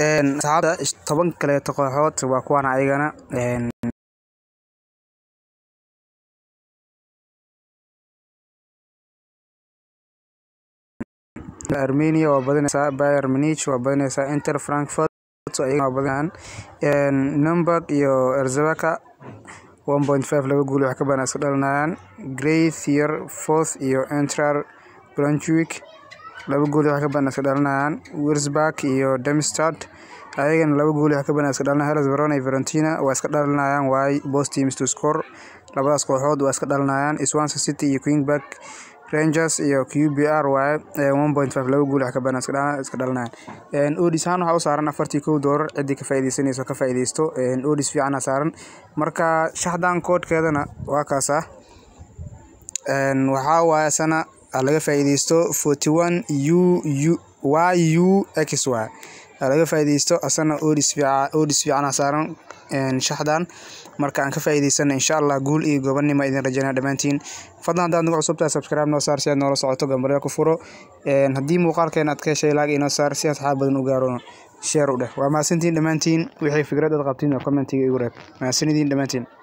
saxaabta toban kaleeto kooxood waa kuwan ayagana armenia waa badinaysaa bayer munich waa badinaysaa inter frankfurt ayagana waa badinayaan numberg iyo erzebaka one point five laba guul wax ka badan iska dhalinayaan greythier fourth iyo entrar branchwick laba gool wax ka badan iska dhalinayaan wirsburg iyo demstad ayagana laba gool wax ka badan iska dhalinayaan hellas verona iyo valentina waa iska dhalinayaan waay both teams to score labadaas kooxood waa iska dhalinayaan swansea city iyo queenberg rangers iyo q b r waaye one point five laba guul wax ka badan iska dhalinayaan odis ahaan waxaa u saaran afartii kow doolar ciddii ka faa'iidaysanayso ka faa'iidaysto odis fiicana saaran marka shaxdan koodhkeedana waa kaasa waxaa waaye sana laga faa'iidaysto forty one u u y u x y laga faa'iidaysto asana odis fiica odis fiicana saaran shaxdan marka aan ka faa'iidaysana insha allah guul iyo gobonnimo idin rajaynaa dhammaantiin fadlan haddaad nagu cusubtahay subscribe noo saar si aad noola socoto gambarya ku furo haddii muuqaalkeena aad ka heshay laag inoo saar si asxaab badan u gaaro sheer u dheh waa mahadsantiin dhammaantiin wixii fikrad aad qabtiin oo commentiga igu reeb mahadsanidin dhammaantiin